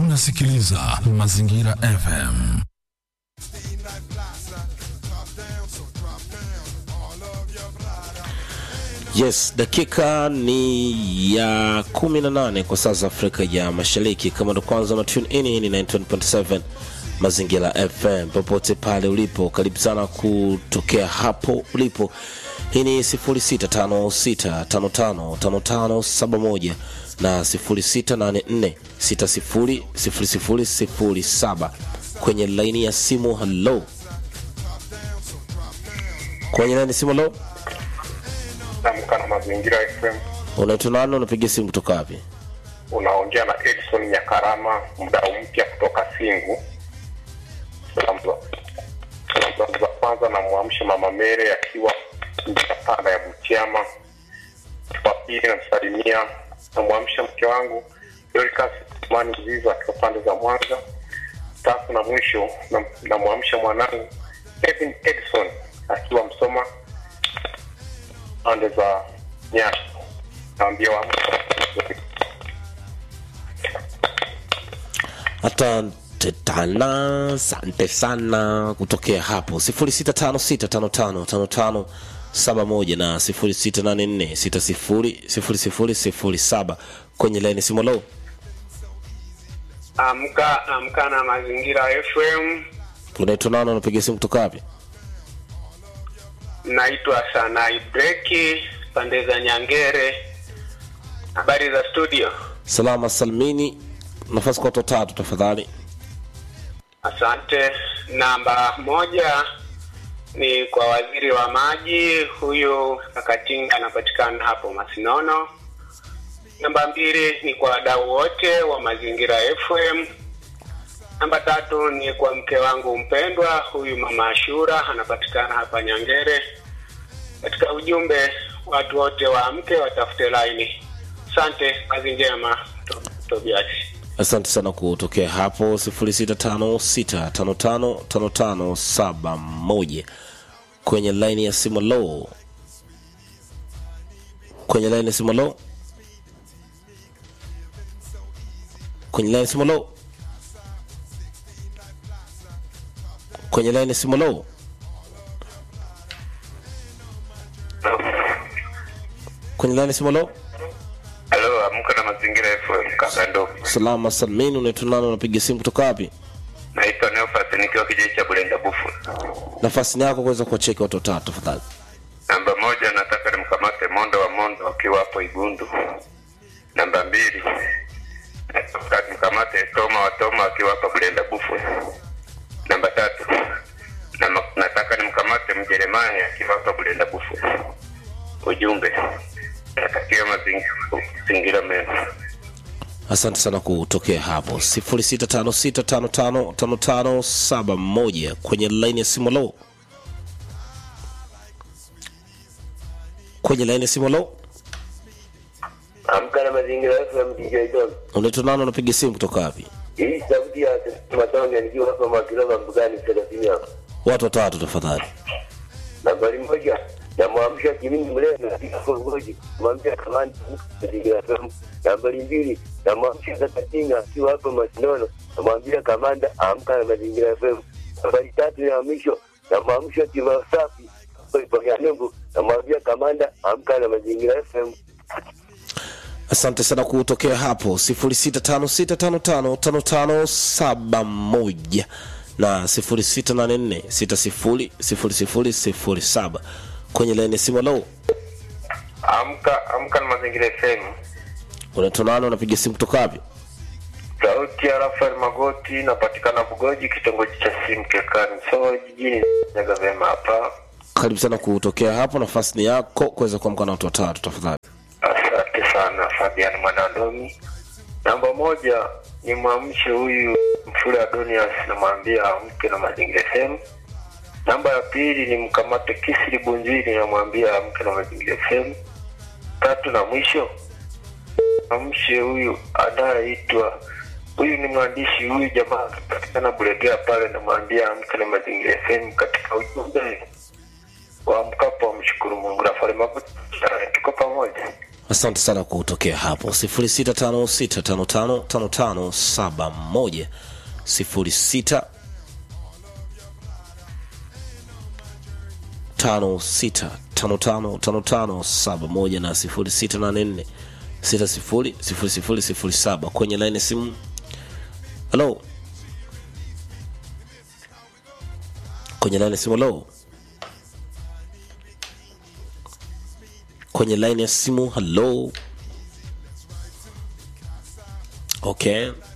unasikiliza Mazingira FM. Yes, dakika ni ya 18 kwa saa za Afrika ya Mashariki. Kama ndo kwanza na tune in, hii ni 91.7 Mazingira FM. Popote pale ulipo, karibu sana kutokea hapo ulipo. Hii ni 0656555571 na 0684600007 kwenye laini ya simu. Hello, kwenye laini ya simu. Hello, Amka na Mazingira FM. unaitwa nani? Unapiga simu kutoka wapi? Unaongea na Edson Nyakarama, mdau mpya kutoka Singu. Salamu za salamu zangu za kwanza namwamsha Mama Mere akiwa njia panda ya Butiama. Wa pili namsalimia, namwamsha mke wangu Dorcas Mani Mzizo akiwa pande za Mwanza. Tatu na mwisho nam- namwamsha mwanangu Kevin Edson akiwa Msoma pande za Nyasa. Naambia waamke. Asante tana, asante sana kutokea hapo 0656555571 na 0684600007 kwenye laini simu. Lo, Amka amka na Mazingira FM. unaitwa nani? Unapiga simu kutoka wapi? Naitwa Sanai Breki pande za Nyangere. Habari za studio? Salama salmini, nafasi kwa watu watatu tafadhali. Asante. Namba moja ni kwa waziri wa maji, huyu Kakatinga anapatikana hapo Masinono. Namba mbili ni kwa wadau wote wa Mazingira FM. Namba tatu ni kwa mke wangu mpendwa, huyu mama Ashura anapatikana hapa Nyangere. Katika ujumbe, watu wote waamke, watafute laini. Asante, kazi njema, To- Tobias. Asante sana kutokea hapo 0656555571 kwenye laini ya simu. Lo, kwenye laini ya simu. Lo, kwenye laini ya simu. Lo, kwenye laini ya simu. Lo, kwenye laini ya simu. Lo, Halo, amka na Mazingira FM kaka ndo. salama salmini, unaitwa nani? Unapiga simu kutoka wapi? Naitwa Neofas nikiwa kijiji cha Bulenda Bufu. Nafasi ni yako kuweza kuwacheki watu watatu tafadhali. Namba moja nataka nimkamate Mondo wa Mondo akiwa hapo Igundu. Namba mbili nataka nimkamate Toma wa Toma akiwa hapa Bulenda Bufu. Namba tatu nama- nataka nimkamate Mjeremani akiwa hapa Bulenda Bufu. Ujumbe natakia mazingira mazingira mema. asante sana kutokea hapo 0656555571 kwenye laini ya simu lo kwenye laini ya simu lo Amka na Mazingira FM DJ Don. unaitwa nani unapiga simu kutoka wapi Hii sauti ya Matonge nikiwa hapa Makilova Mbugani thelathini hapa. watu watatu tafadhali Nambari moja namwamsha Kimini Mlena katika Kongoji, namwamsha Kamani Mazingira FM. Nambari mbili namwamsha Kakatinga akiwa hapa Masinono, namwambia Kamanda amka na Mazingira FM. Nambari tatu ya mwisho namwamsha Tima Safi Ipoyanungu, namwambia Kamanda amka na Mazingira FM. asante sana kutokea hapo 0656555571 na 0684600007 kwenye laini ya simu lo Amka amka na Mazingira FM. unaitwa nani unapiga simu kutoka wapi Sauti ya Rafael Magoti napatikana Bugoji, kitongoji cha Simkekani, so jijini Nyaga vema hapa. karibu sana kutokea hapo nafasi ni yako kuweza kuamka na watu watatu tafadhali Asante sana Fabian Mwanandomi. Namba moja ni mwamshe huyu Mfule Adonias, namwambia amke na Mazingira FM. Namba ya pili ni mkamate Kisiri Bunziri, namwambia amke na Mazingira FM. Tatu na mwisho amshe huyu anayeitwa huyu ni mwandishi huyu jamaa akipatikana Bulegea pale, namwambia amke na Mazingira FM katika ujumbe wa mkapo wa mshukuru Mungu. Rafael Magoti, tuko pamoja. asante sana kwa kutokea hapo 0656555571 06 tano sita tano tano tano tano saba moja na sifuri sita nane nne sita sifuri sifuri sifuri sifuri saba kwenye laini ya simu halo kwenye laini ya simu halo kwenye laini ya simu halo okay